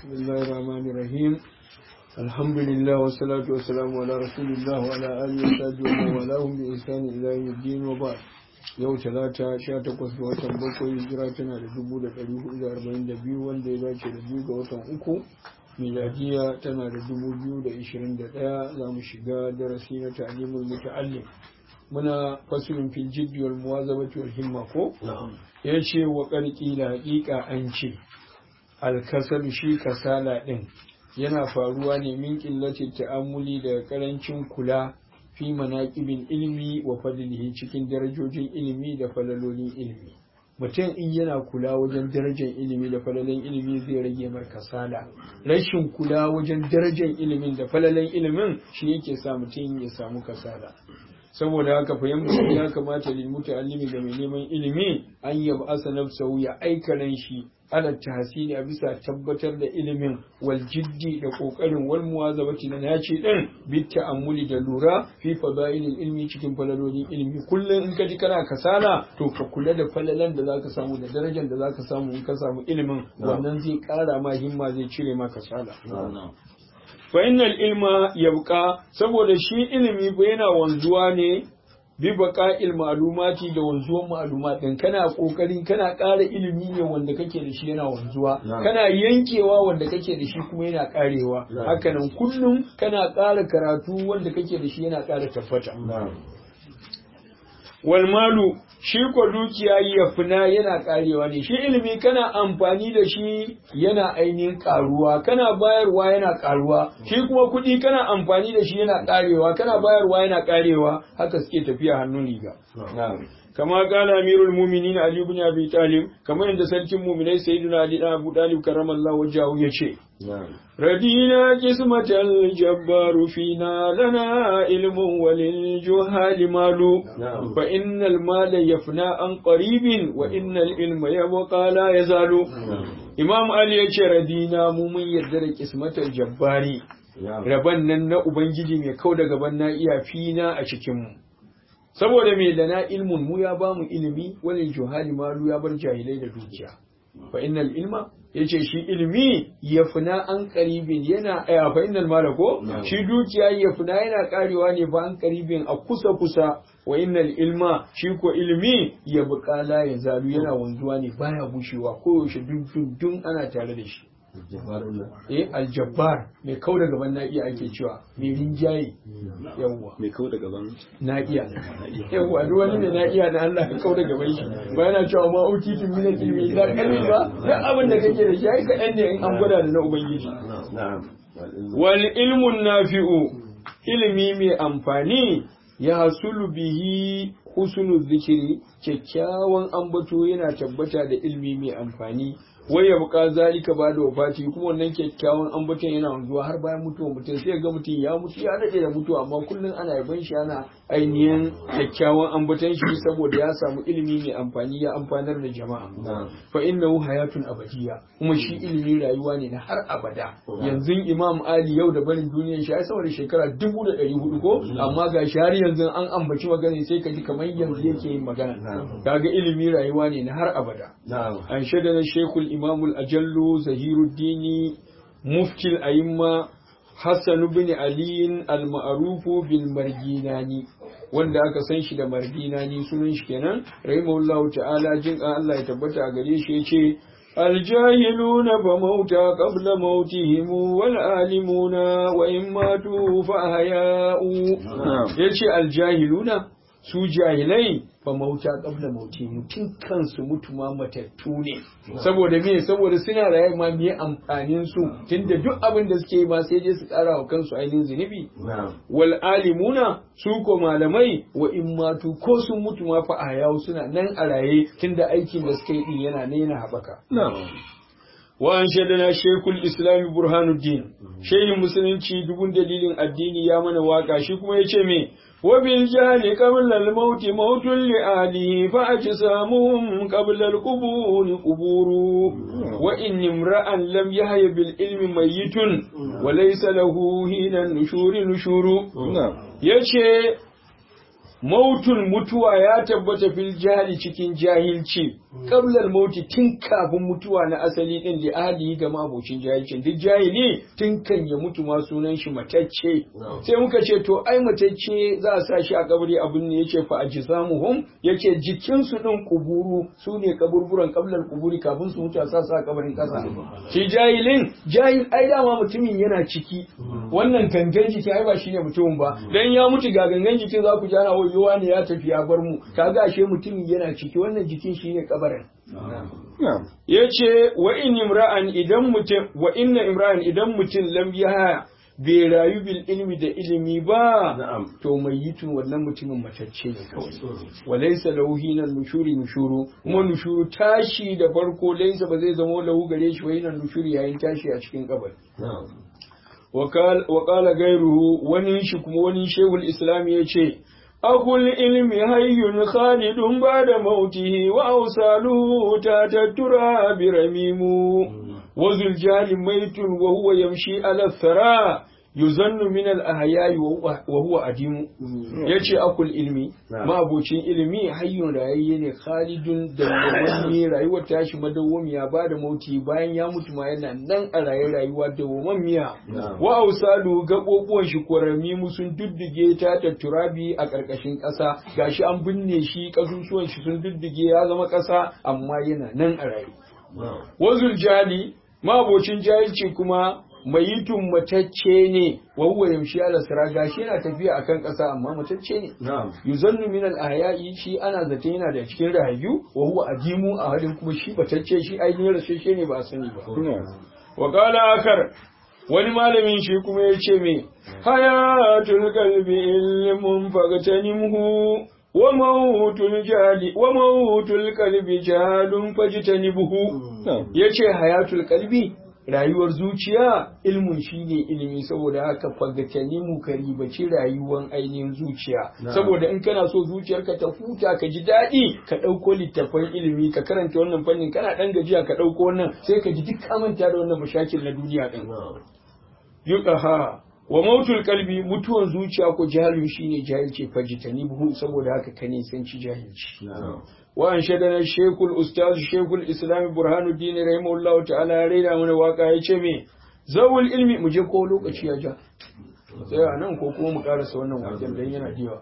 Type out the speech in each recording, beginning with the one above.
بسم الله الرحمن الرحيم الحمد لله والصلاة والسلام على رسول الله وعلى آله وصحبه ومن والاهم بإحسان إلى يوم الدين وبعد yau talata sha takwas ga watan bakwai hijira tana da dubu da ɗari hudu da arba'in da biyu wanda ya dace da biyu ga watan uku miladiya tana da dubu biyu da ishirin da ɗaya za mu shiga darasi na ta'alimul muta'allim muna fasulun fil jiddi wal muwazabati wal himma ko ya ce wa ƙarƙi da haƙiƙa an ce alkasar shi kasala ɗin yana faruwa ne min ƙillatin ta'ammuli daga ƙarancin kula fi manaƙibin ilimi wa fadlihi cikin darajojin ilimi da falalolin ilimi mutum in yana kula wajen darajar ilimi da falalin ilimi zai rage mar kasala rashin kula wajen darajar ilimin da falalin ilimin shi yake sa mutum ya samu kasala saboda haka fahimta ya kamata lil muta'allimi ga mai neman ilimi an yaba asa nafsahu ya aika ran shi ala tahsini a bisa tabbatar da ilimin wal jiddi da kokarin wal muwazabati na naci din bi ta'ammuli da lura fi fadailil ilmi cikin falalolin ilimi kullum in ka ji kana kasala to ka kula da falalan da zaka samu da darajar da zaka samu in ka samu ilimin wannan zai kara ma himma zai cire ma kasala fa innal ilma yabqa saboda shi ilimi ba yana wanzuwa ne bi baqa'il ma'lumati da wanzuwan ma'lumat din kana kokarin kana ƙara ilimi ne wanda kake da shi yana wanzuwa kana yankewa wanda kake da shi kuma yana ƙarewa hakanan kullum kana ƙara karatu wanda kake da shi yana ƙara tabbata wal malu shi ko dukiya ya fina yana karewa ne shi ilimi kana amfani da shi yana ainihin karuwa kana bayarwa yana karuwa shi kuma kuɗi kana amfani da shi yana karewa kana bayarwa yana karewa haka suke tafiya hannun riga kama kala amirul mu'minin ali ibn abi talib kamar yadda sarkin mu'minai sayyidina ali ibn abu talib karramallahu wajhahu yace ردينا قسمة الجبار فينا لنا علم وللجهال مال فإن المال يفنى عن قريب وإن العلم يبقى لا يزال إمام علي يce radina mu mun yarda da kismatar jabbari raban nan na ubangiji mai kau da gaban na iya fina a cikin mu saboda me lana ilmun mu ya bamu ilimi walil juhali malu ya bar jahilai da dukiya fa innal ilma yace shi ilimi ya funa an karibin yana a fa innal mala ko shi dukiya ya funa yana karewa ne fa an karibin a kusa kusa wa innal ilma shi ko ilimi ya bukala ya zalu yana wanzuwa ne baya bushewa ko yaushe dun dun ana tare da shi eh aljabbar mai kau da gaban na'iya ake cewa mai rinjaye yawwa mai kau da gaban na'iya yawwa duk wani mai na'iya na Allah ya kau da gaban shi ba yana cewa ma utitin min ilmi illa qalil ba duk abin da kake da shi ai kaɗan ne in an gwada da na ubangiji wal ilmun nafi'u ilimi mai amfani ya hasulu bihi husnul zikiri kyakkyawan ambato yana tabbata da ilmi mai amfani wai ya buka zalika ba da wafati kuma wannan kyakkyawan ambaton yana wanzuwa har bayan mutuwa mutum sai ga mutum ya mutu ya daɗe da mutuwa amma kullum ana yaban shi ana ainihin kyakkyawan ambaton shi saboda ya samu ilimi mai amfani ya amfanar da jama'a fa innahu hayatun abadiyya kuma shi ilimi rayuwa ne na har abada yanzu imam ali yau da barin duniyar shi ai saboda shekara dubu da ɗari hudu ko amma ga shi har yanzu an ambaci magana sai ka ji kamar yanzu yake yin magana kaga ilimi rayuwa ne na har abada an shaida na shekul الإمام الأجل زهير الدين مفتي الأئمة حسن بن علي المعروف بالمرجيناني wanda aka san shi da marginani sunan shi kenan rahimahullahu ta'ala jin Allah ya tabbata a gare shi yace الجاهلون فموتى قبل موتهم والعالمون وإن ماتوا فأحياء يجي الجاهلون su jahilai fa mauta qabla mauti tun kansu mutu ma matattu ne saboda me saboda suna raye ma me amfanin su tunda duk abin da suke yi ma sai dai su kara wa kansu ainihin zunubi wal alimuna su ko malamai wa in matu ko sun mutu ma fa a suna nan a raye tunda aikin da suka yi din yana ne yana haɓaka wa an shaidana shekul islam burhanuddin shehin musulunci dubun dalilin addini ya mana waka shi kuma ya ce me وبالجهل قبل الموت موت لآله فأجسامهم قبل القبور قبور وإن امرأ لم يهي بالعلم ميت وليس له هنا النشور نشور يشي mautun mutuwa ya tabbata fil jahili cikin jahilci qablal mauti tun kafin mutuwa na asali din da ahli ga mabocin jahilcin duk jahili tun kan ya mutu ma sunan shi matacce sai muka ce to ai matacce za a sa shi a kabari abin ne yace fa ajsamuhum yace jikin su din kuburu su ne kaburburan qablal kuburi kafin su mutu a sa su a kabarin kasa shi jahilin jahil ai dama mutumin yana ciki wannan gangan jiki ai ba shine mutumin ba dan ya mutu ga gangan jikin za ku jana wayewa ne ya tafi ya bar mu kaga ashe mutumin yana ciki wannan jikin shine kabarin yace wa in imra'an idan mutum wa inna imra'an idan mutum lam yaha bai rayu bil ilmi da ilimi ba to mai yitu wannan mutumin matacce ne kawai walaysa lahu hinan nushuri nushuru kuma nushuru tashi da farko laysa ba zai zama lahu gare shi wa hinan nushuri yayin tashi a cikin kabari wa qala gairuhu wani shi kuma wani shehul islam yace akul ilmi hayyun khalidun ba'da mautihi wa awsaluhu tatattura biramimu wa zul jali maitun wa huwa yamshi ala thara yuzannu min al ahya'i wa huwa adimu yace akul ilmi ma abocin ilimi hayyun rayayye ne khalidun da wani rayuwar tashi madawwamiya ba da mauti bayan ya mutu ma yana nan a raye rayuwa dawwamamiya wa ausalu gaɓoɓuwan shi kwarami mu sun duddige ta da turabi a ƙarƙashin ƙasa gashi an binne shi ƙasusuwan shi sun duddige ya zama ƙasa amma yana nan a raye wazul jali mabocin jahilci kuma mayitun matacce ne wa huwa yamshi ala sira gashi yana tafiya akan ƙasa amma matacce ne yuzannu min al ahya'i shi ana zaton yana da cikin rayu wa huwa ajimu a halin kuma shi matacce shi ainihin rasashe ne ba a sani ba wa qala akar wani malamin shi kuma ya ce me hayatul qalbi ilmun fagtanimhu wa mautul jali wa mautul qalbi jalun fajtanibuhu yace hayatul qalbi rayuwar zuciya ilmun shine ilimi saboda haka fagatani mu ka ribaci rayuwar ainihin zuciya saboda in kana so zuciyarka ta huta ka ji daɗi ka ɗauko littafan ilimi ka karanta wannan fannin kana ɗan gajiya ka ɗauko wannan sai ka ji duk ka manta da wannan mashakil na duniya ɗin yuqaha wa mautul kalbi mutuwan zuciya ko jahalun shine jahilci fajitani buhu saboda haka ka nisanci jahilci wa an shadana shekul ustaz shekul islam burhanuddin rahimahullahu ta'ala ya raina mana waka ya ce me zawul ilmi mu je ko lokaci ya ja sai a nan ko kuma mu karasa wannan wajen dan yana diwa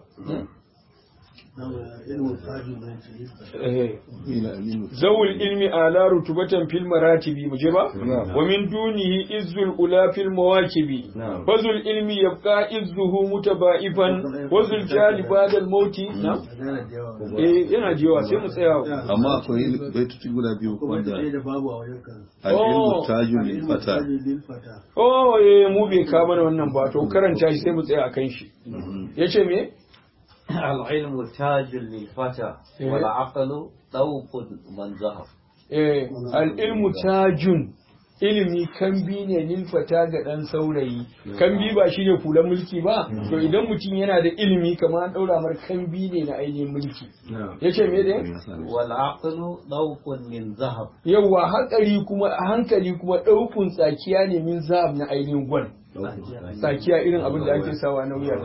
zawul ilmi ala rutubatan fil maratibi muje ba wa min dunihi izzul ula fil mawakibi fazul ilmi yabqa izzuhu mutaba'ifan wazul jali ba'da al mauti na eh yana jewa sai mu tsaya amma akwai baituci guda biyu wanda al-ilmu tajul lil fata oh eh mu bai ka mana wannan ba to karanta shi sai mu tsaya akan shi yace me العلم تاج للفتى والعقل طوق من ذهب eh al-ilmu tajun ilimi kambi ne nilfata ga ɗan saurayi kambi ba shi ne fulan mulki ba to idan mutum yana da ilimi kamar an ɗaura mar kambi ne na ainihin mulki ya ce me dai wal aqlu dawqun min zahab yawa hankali kuma hankali kuma ɗaukun tsakiya ne min zahab na ainihin gwal tsakiya irin abin da ake sawa na wuya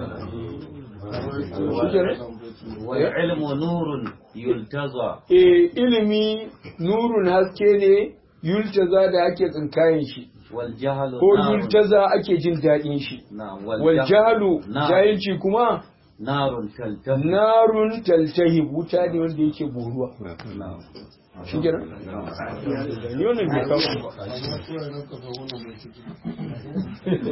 wal ilmu nurun yultaza eh ilimi nurun haske ne yultaza da ake tsinkayen shi wal jahlu ko yultaza ake jin daɗin shi na'am wal jahlu Na'am. jahilci kuma narun taltahu narun taltahib wuta ne wanda yake boruwa shi kenan ni wannan bai kawo ba